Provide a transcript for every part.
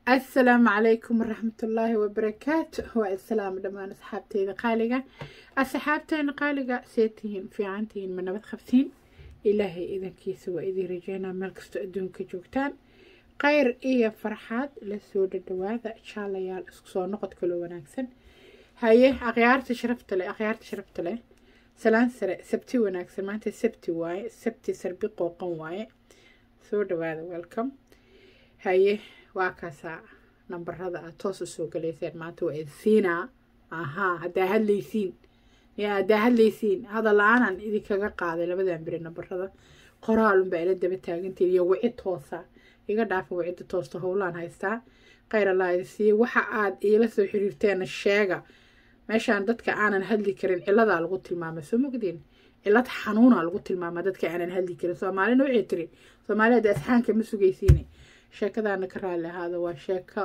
asalaamu calaykum waraxmatullaahi wabarakaatu waa islaam dhammaan asxaabteyda qaaliga asxaabteena qaaliga see tihiin fiican tihiin ma nabad qabtiin ilaahay idankiisa waa idiin rajeynaa meel kastoo adduunka joogtaan khayr iyo farxaad lasoo dhadhawaada jaalayaal isku soo noqod kaloo wanaagsan haye akhyaarta sharafta leh akhyaarta sharafta leh salaan sare sabti wanaagsan maanta sabti waaye sabti sarbi qooqan waaye soo dhawaada welcome haye waa kaasaa nambarada aad toos usoo galayseen maanta waa idsiinaa ahaa haddaa hadlaysiin yaa haddaa hadlaysiin hadal la-aanan idinkaga qaaday labadan beri nambarada qoraalunbaa ila daba taagantiin iyo wici toosa iga dhaafa wicida toosta howlaan haystaa khayr allah idinsiiye waxa aad iila soo xiriirteena sheega meeshaan dadka aanan hadli karin ciladaa lagu tilmaamay soo mogdiin cilad xanuuna lagu tilmaama dadka aanan hadli karin soomaalina waxay tiri soomaalida asxaanka ma sugaysiine sheekadaana ka raali ahaada waa sheeko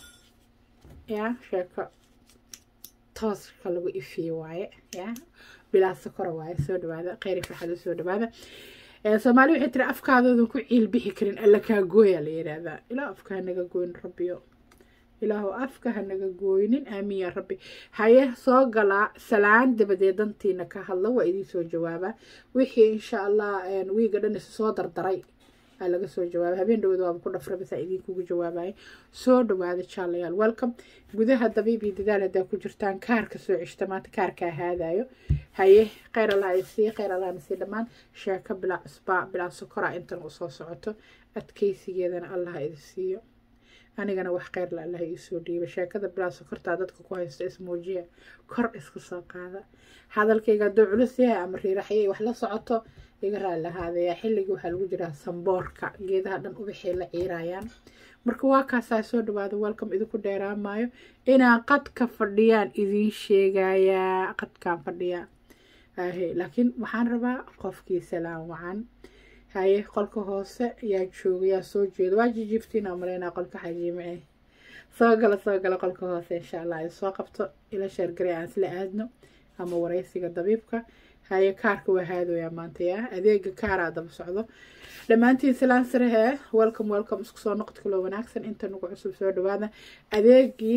ya sheeko tooska lagu ifiye waaye ya bilaa sokora waaye soo dhawaada kheyri farxada soo dhawaada soomaali waxay tiri afkaadoodan ku ciil bixi karin alla kaa gooya la yidhaahdaa ilaa afka hanaga gooyin rabbiyo ilaahu afka hanaga gooynin aamiin yaa rabbi haye soo galaa salaan dabadeed dantiina ka hadla waa idiin soo jawaabaa wixii insha allah wiiga dhan isu soo dardaray laga soo jawaaba habeen dhawad waaba ku dhafra bisaa idinkugu jawaabaya soo dhawaada jaalayaal welcome gudaha dabiib iyo dadaal haddaa ku jirtaan kaarka soo ceshta maanta kaarkaa haadayo haye kheyr allah isii kheyr allah nasii dhammaan sheeko bilaa cusbaa bilaa sokora intan usoo socoto adkeysigeedana allah idi siiyo anigana wax kheyrla allah iisoo dhiiba sheekada bilaa sokortaa dadka ku haysto ismuujiya kor iska soo qaada hadalkayga hadduu culus yahay ama riiraxyay wax la socoto iga raali lahaadaya xilligii waxaa lagu jiraa samboorka geedaha dhan ubaxay la ciirayaan marka waa kaasaa soo dhawaada welcome idinku dheeraamaayo inaan qadka fadhiyaan idiin sheegayaa qadkaan fadhiyaa ahe laakiin waxaan rabaa qofkii salaan wacan haye qolka hoose yaa jooga yaa soo jeeda waa jijiiftiina maleynaa qolka xajiime soo gala soo gala qolka hoose insha allah ay soo qabto ila sheergaray aan isla aadno ama waraysiga dabiibka haye kaarka waa haadooyaa maanta yaa adeega kaaraa daba socdo dhammaantiin salaan sarehee welcome welcome isku soo noqod kaloo wanaagsan inta nagu cusub soo dhawaada adeegii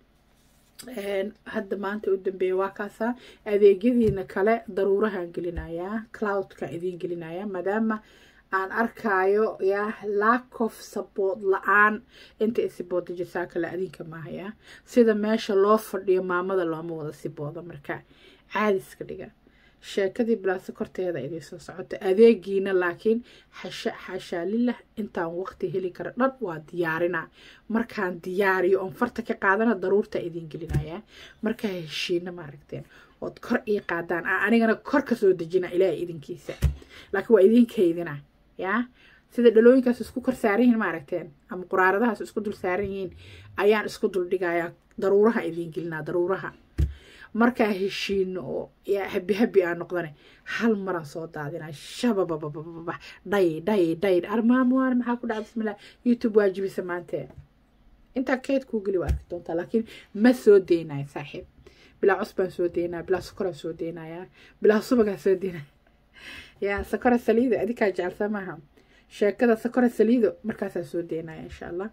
hadda maanta u dambeeya waa kaasaa adeegyadiina kale daruurahaan gelinayaa cloudka idiin gelinayaa maadaama aan arkaayo yaa lack of support la-aan inta isibooda jirtaa kale adinka maahaya sida meesha loo fadhiyo maamada looma wada sibooda marka caadiska dhiga sheekadii bilaasa korteeda idiin soo socota adeegiina laakiin xasha xashaalillah intaan waqti heli kara dhan waa diyaarinaa markaan diyaariyo oon farta ka qaadana daruurta idiin gelinayaa markaa heshiina maaragteen ood kor ii qaadaan anigana kor ka soo dejina ilaaha idinkiisa laakiin waa idin kaydina yaa sida dhalooyinkaas isku kor saaran yihiin maaragteen ama quraaradahaas isku dul saaran yihiin ayaan isku dul dhigayaa daruuraha idiin gelinaa daruuraha markaa heshiino oo habi habi aa noqdane hal maraan soo daadinaa shabababababa dhay dhay dhay armaamuwaan maxaa ku dhaca bismillah youtube waajibisa maantee intaa keyd kuu geli waa arki doontaa laakiin ma soo deynayo saaxiib bilaa cusbaan soo deynaya bilaa sokoraan soo deynayaa bilaa subagaa soo deynaya yaa sakora saliido adikaa jecelsaa maaha sheekada sakora saliido markaasaa soo deynaya insha allah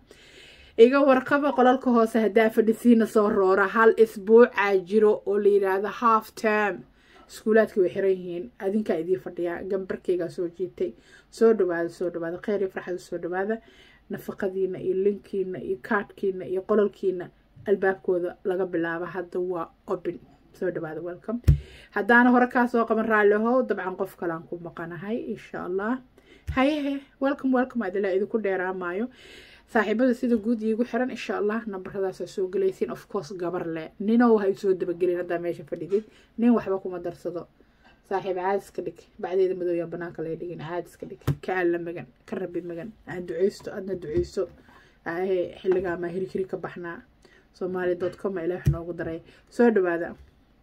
iga warqaba qolalka hoose haddaa fadhisiina soo roora hal isbuucaa jiro oo la yidhaahdo half term iskuulaadka way xiran yihiin adinkaa idiin fadhiyaa gambarkaygaa soo jiitay soo dhawaada soo dhawaada kheyr iyo farxada soo dhawaada nafaqadiina iyo linkiina iyo kaadhkiina iyo qolalkiina albaabkooda laga bilaabo hadda waa obin soo dhawaada welcome haddaana hore kaa soo qaban raallihow dabcan qof kalean ku maqanahay insha allah hayehe welcome welcome adilaa idinku dheeraamaayo saaxiibada sida guud iigu xiran insha allah nambaradaasa soo gelaysiin of course gabar le ninow ha isoo dabagelin haddaa meesha fadhidid nin waxba kuma darsado saaxiib caadiska dhig bacdeeda madooya banaanka lay dhigin caadiska dhig ka alla magan ka rabi magan aan duceysto adna duceyso xilligaamaa hirikiri ka baxnaa soomaali dot com ilaah noogu daray soo dhawaada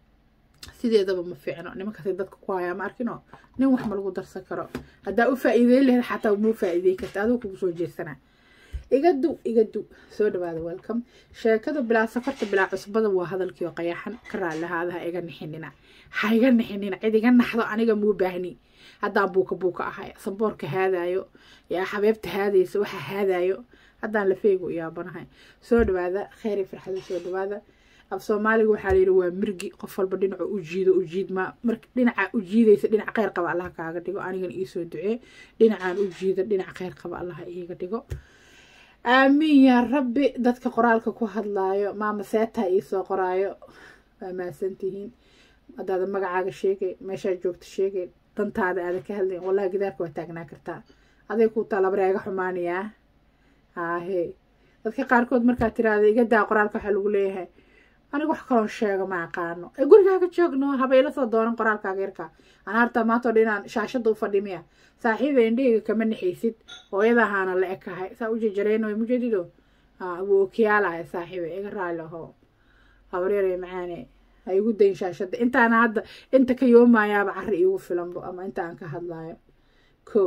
sideedaba ma fiicno nimankaasay dadka ku hayaa ma arkino nin wax ma lagu darsan karo haddaa u faa-iideyn lahayd xataa muu faa-iidey karta aduu kugu soo jeesanaa iga du iga du soo dhawaada welcome sheekada bilaa safarta bilaa cusbada waa hadalkiio qayaxan ka raalihaada ha iga nixinina ha iga nixinina cid iga naxdo aniga muu baahni haddaan buuka buuka ahay samboorka haadaayo yaa xabeebta haadaysa waxa haadaayo haddaan lafeyga u yaabanahay soo dhawaada kheyr iyo farxada soo dhawaada af soomaaliga waxaa layidhi waa mirgi qof walba dhinaca u jiido u jiid ma mar dhinaca u jiidaysa dhinac kheyr qaba allah kaaga dhigo anigana iisoo ducee dhinacaan u jiida dhinac kheyr qaba allah iiga dhigo aamiin yaa rabbi dadka qoraalka ku hadlaayo maama seetaa iisoo qoraayo waa mahadsantihiin haddaada magacaaga sheegay meeshaad joogta sheegay dantaada aada ka hadlayn wallahi gidaarka waa taagnaa kartaa aday ku talabareega xumaanayaa haahe dadka qaarkood markaad tiraahda iga daa qoraalka waxaa lagu leeyahay aniga wax kaloon sheega ma aqaano ee gurigaaga joogno haba ila soo doonan qoraalkaaga yarkaa anaa hartaa maanta o dhan inaan shaashadda u fadhimiya saaxiiba indhahayga kama naxaysid hooyadahaana la ekahay saa u jejareyno mujadido wuu okiyaalaya saaxiiba iga raali ahoo habaryare macaane ha igu dayin shaashadda intaana hadda inta ka yoomayaaba cari iigu filanbo ama inta aan ka hadlaayo ko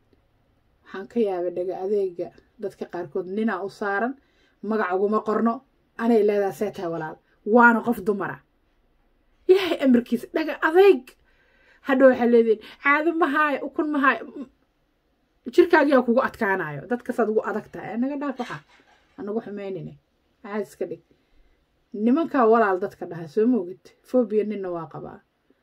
waxaan ka yaabay dhaga adeega dadka qaarkood ninaa u saaran magac uguma qorno anay leedaha see tahay walaal waana qof dumara ilaahay amarkiisa dhaga adeeg hadha waxaa leedihin caado mahaayo ukun mahaayo jirkaagiyaa kugu adkaanayo dadkasaad ugu adag tahay naga dhaaf waxa anagu xumeynine caad iska dhig nimankaa walaal dadka dhaha soo moogid fobia ninna waa qabaa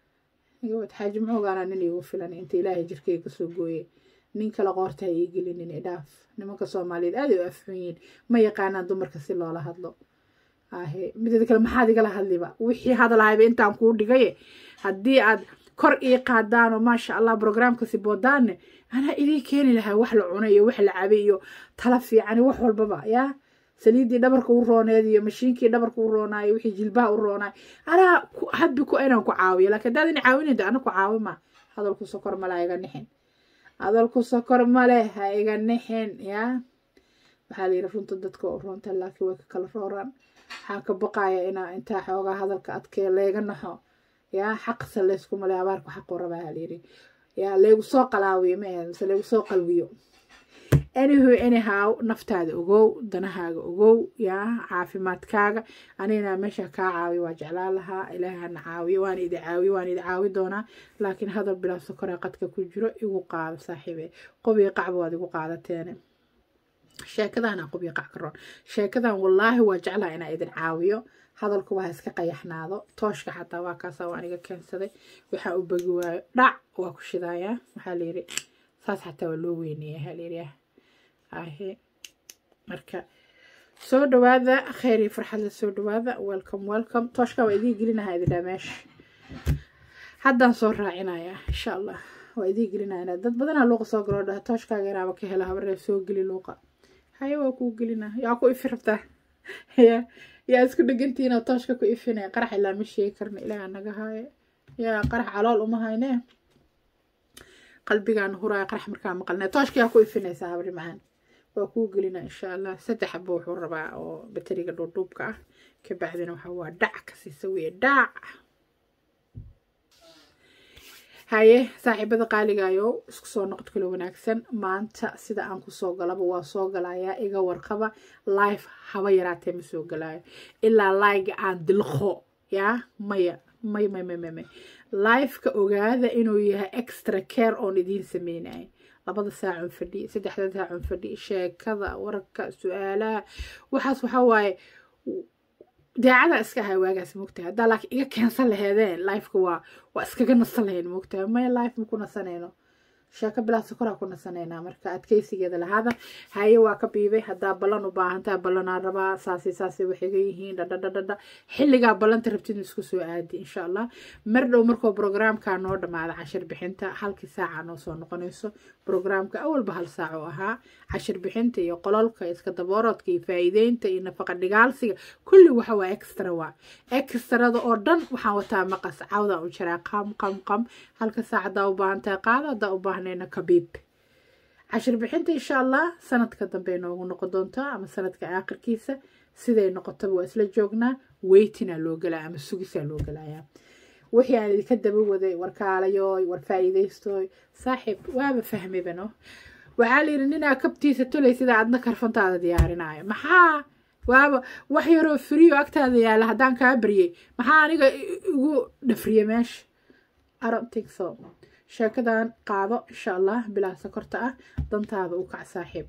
gabad xaaji muxuugaana nin iigu filan inta ilaahay jirkayga kasoo gooye nin kale qoorta ha ii gelinin idhaaf nimanka soomaaliyeed aaday u afxun yihiin ma yaqaanaan dumarka si loola hadlo ahe mideeda kale maxaad igala hadliba wixii hadalahayba intaan kuu dhigaye haddii aad kor ii qaadaanoo maasha allah brograamkasi boodaanne anaa idii keeni lahaa wax la cunay iyo wax la cabay iyo tala fiican wax walbaba yaa saliiddii dhabarka u rooneed iyo mashiinkii dhabarka u roonaayo wixii jilbaha u roonaay anaa habbi ku inaan ku caawiyo laakiin haddaad ina caawinayda ana ku caawima hadalku sokor male ha iga nixin hadalku sokor male ha iga nixin yaa waxaa layidhi runta dadka oo roonta laakiin way ka kala rooraan waxaan ka baqaya inaa intaa xoogaa hadalka adkee leega naxo yaa xaqsa laysku male abaarku xaqu rabaa halayidhi yaa laygu soo qalaawiyo ma ahayd mise laygu soo qalwiyo anyhow anyhow naftaada ogow danahaaga ogow yaa caafimaadkaaga anigana meesha kaa caawiyo waa jeclaan lahaa ilaahay hana caawiyo waan idi caawiyo waan idi caawi doonaa laakiin hadal bilaa sokoraa qadka ku jiro igu qaado saaxiibe qobiyo qacba waad igu qaadateene sheekadana qobiyo qac ka roon sheekadan wallaahi waa jeclaha inaa idin caawiyo hadalku waa iska qayaxnaado tooshka xataa waa kaasa waa aniga keensaday waxaa u bagi waayo dhac waa ku shidayaa waxaa layidhi saas xataa waa loo weyneeya halayidhi ahe marka soo dhawaada kheyr iyo farxadla soo dhawaada welcome welcome tooshka waa idii gelinaha idindhaa meesha haddaan soo raacinaya insha allah waa idii gelinaya dad badanaa luuqa soo galoo dhaha tooshkaaga inaaba ka hela habaree soo geli luuqa haye waa kuu gelina yaa ku ifi rabtaa ya yaa isku dhegantihiinoo tooshka ku ifinaya qarax ilaa ma sheegi karna ilaaha naga haaye yaa qarax calool uma hayne qalbigaan huraya qarax markaa maqalnay tooshka yaa ku ifinaysaa habri macaan waa kuu gelina insha allah saddex xabo wuxuu rabaa oo bateriga dhuudhuubka ah kabacdina waxa waa dhac ka siisa weye dhac haye saaxiibada qaaligayo isku soo noqod kale wanaagsan maanta sida aan kusoo galaba waa soo galayaa iga warqaba life haba yaraatee ma soo galaayo ilaa laiga aan dilqo yaa maya may may may may may lifeka ogaada inuu yahay extra care oon idiin sameynaya labada saacun fadhi saddexda saacun fadhi sheekada wararka su-aalaha waxaas waxaa waaye daacada iska ahay waagaas moogtahay haddaa laakiin iga keensan laheedeen lifeka waa waa iskaga nasan lahayn moogtahay maya life maku nasanayno sheeko bilaa sokoraa ku nasanaynaa marka adkeysigeeda lahaada haye waa ka biibay haddaa ballan u baahantaa ballanaa rabaa saasi saasay waxiga yihiin dhadhadhadhadha xilligaa ballanta rabtid isku soo aadi insha allah mar dhow markoo brograamka noo dhammaada cashir bixinta halkii saaca noo soo noqonayso brograamka awalba hal saac oo ahaa cashir bixinta iyo qololka iska daboorodka iyo faa'iideynta iyo nafaqa dhigaalsiga kulli waxa waa extra waa extrada oo dhan waxaan wataa maqas cawdaan u jiraa qam qam qam halka saac haddaa u baahantahay qaado haddaa u baahnayna kabiib cashir bixinta insha allah sanadka dambe noogu noqon doontaa ama sanadka aakhirkiisa siday noqotaba waa isla joognaa weytinaa loo galaa ama sugisaa loo galayaa wixii aan idinka daba waday warkaalayoy war faa'iidaystoy saaxiib waaba fahmibano waxaa layidhi ninaa kabtiisa tolay sidaa adna karfantaada diyaarinaayo maxaa waaba wax yaroo firiyo agtaada yaalla haddaan kaa baryay maxaa aniga igu dhafriya meesha arontinso sheekadan qaado insha allah bilaa sokorta ah dantaada u kac saaxiib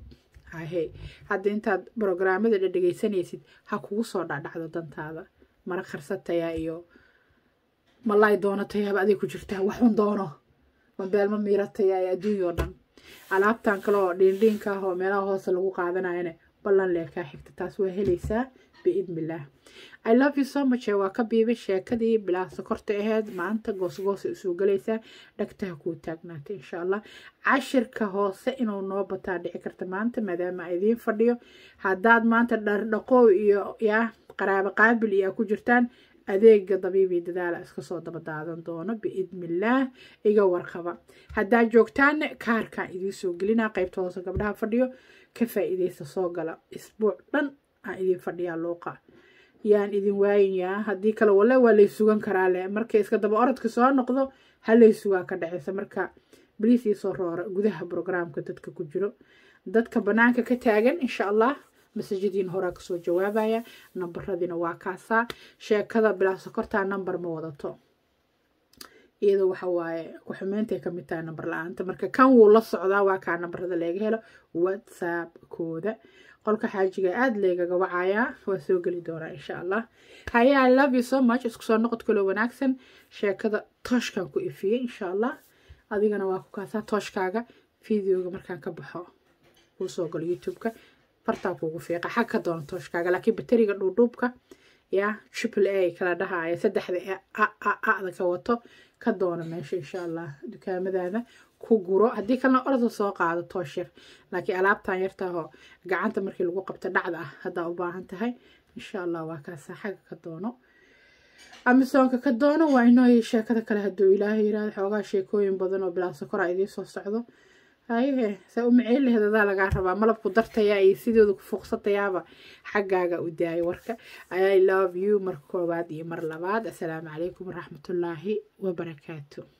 hahe hadda intaad brograamada dhadhegaysanaysid ha kugu soo dhacdhacdo dantaada mara karsatayaa iyo malaay doonatayaaba aday ku jirtaa waxun doono mabeelma miiratayaa ee adduunya oo dhan alaabtan kale oo dhiindhiinka ah oo meelaha hoose lagu qaadanayana ballan lee kaa xigta taas waa helaysaa biidnillaah i love you so much waa ka biibay sheekadii bilaa sokorta aheyd maanta goosgoosa usoo galaysaa dhagtaha kuu taagnaatay insha allah cashirka hoose inuu noo bataa dhici karta maanta maadaama a idiin fadhiyo haddaad maanta dhardhaqoow iyo yaa qaraabo qaabil iyo ku jirtaan adeega dabiibii dadaala iska soo daba daadan doono biidnillaah iga warqaba haddaad joogtaanne kaarkaan idiin soo gelinaa qaybta hoose gabdhaha fadhiyo ka faa-iideysta soo gala isbuuc dhan aan idin fadhiyaa luuqa yaan idin waayayaa haddii kale wale waa lay sugan karaa leh markay iska daba orodka soo noqdo halay sugaa ka dhaceysa marka bliis iisoo roora gudaha brograamka dadka ku jiro dadka banaanka ka taagan insha allah masajadiin horaa kasoo jawaabaya nambaradiina waa kaasaa sheekada bilaa sokortaa nambar ma wadato iyada waxa waaye ku-xumeyntaay kamid tahay nambar la-aanta marka kan wuu la socdaa waa kaa nambarada laga helo whatsappkooda qolka xaajiga aada leegaga wacayaa waa soo geli doonaa insha allah haye i love you so much isku soo noqod kaloo wanaagsan sheekada tooshkan ku ifiyey insha allah adigana waa ku kaasaa tooshkaaga videoga markaan ka baxo kuu soo galo youtube-ka fartaa kuugu fiiqa xag ka doona tooshkaaga laakiin bateriga dhuudhuubka yaa triple a kala dhahaya saddexda ada ka wato ka doona meesha insha allah dukaamadaada ku guro haddii kalena orda soo qaado toosh yar laakiin alaabtan yartaahoo gacanta markii lagu qabto dhacda ah haddaa u baahan tahay insha allah waa kaasa xagga ka doono amisoonka ka doono waa inoo sheekada kale hadduu ilaahay yirahdo xoogaa sheekooyin badan oo bilaa sokora idiin soo socdo haye saa u maceyn laheed adaa lagaa rabaa malabku dartayaa iyo sidooda ku fuuqsatayaaba xaggaaga u daayay warka i love you mar koowaad iyo mar labaad assalaamu calaykum waraxmatullaahi wabarakaatu